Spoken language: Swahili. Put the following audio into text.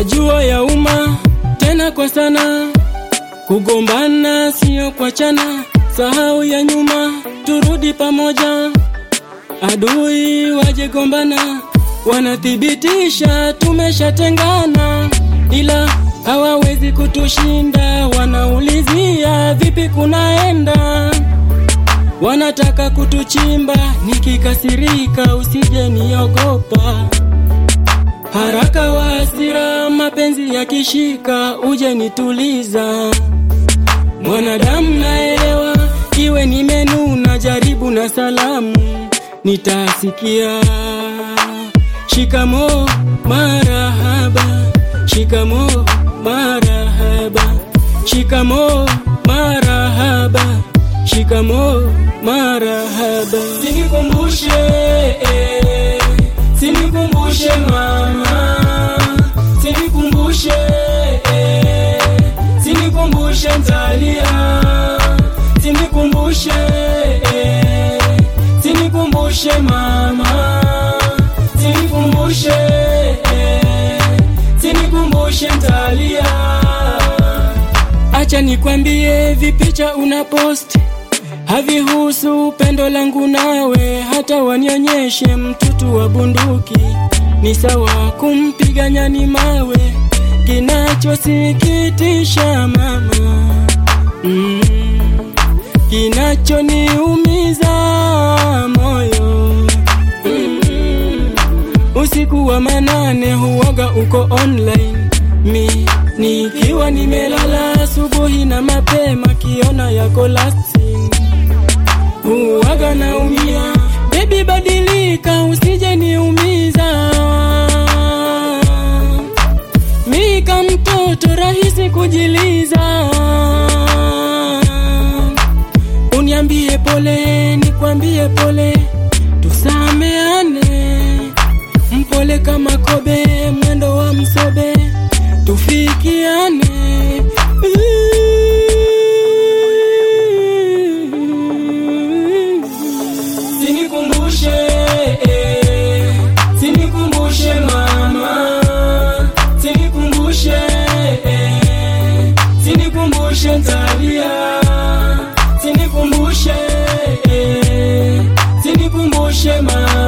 najua ya umma tena kwa sana, kugombana sio kuachana, sahau ya nyuma, turudi pamoja. Adui wajegombana, wanathibitisha tumeshatengana, ila hawawezi kutushinda. Wanaulizia vipi kunaenda, wanataka kutuchimba. Nikikasirika usije niogopa, haraka wa hasira, mapenzi yakishika uje nituliza. Mwanadamu naelewa, iwe nimenuna, jaribu na salamu nitasikia. Shikamo marahaba, shikamo marahaba, shikamo marahaba, shikamo marahaba. Sinikumbushe, eh, sinikumbushe mama, sinikumbushe, eh, sinikumbushe ntalia, sinikumbushe, eh, sinikumbushe mama, sinikumbushe, eh, sinikumbushe ntalia. Acha nikwambie, vipicha una post havihusu pendo langu nawe, hata wanionyeshe mtutu wa bunduki, ni sawa kumpiga nyani mawe. Kinachosikitisha mama, mm, kinachoniumiza moyo mm, usiku wa manane huoga uko online mi nikiwa nimelala asubuhi na mapema kiona yako lasting huwaga naumia bebi badilika usije niumiza mika mtoto rahisi kujiliza uniambie pole nikwambie pole tusameane mpole kama kobe mwendo wa msobe tufikiane Sinikumbushe, eh, sinikumbushe mama, sinikumbushe, eh, sinikumbushe ntalia, sinikumbushe, eh, sinikumbushe mama.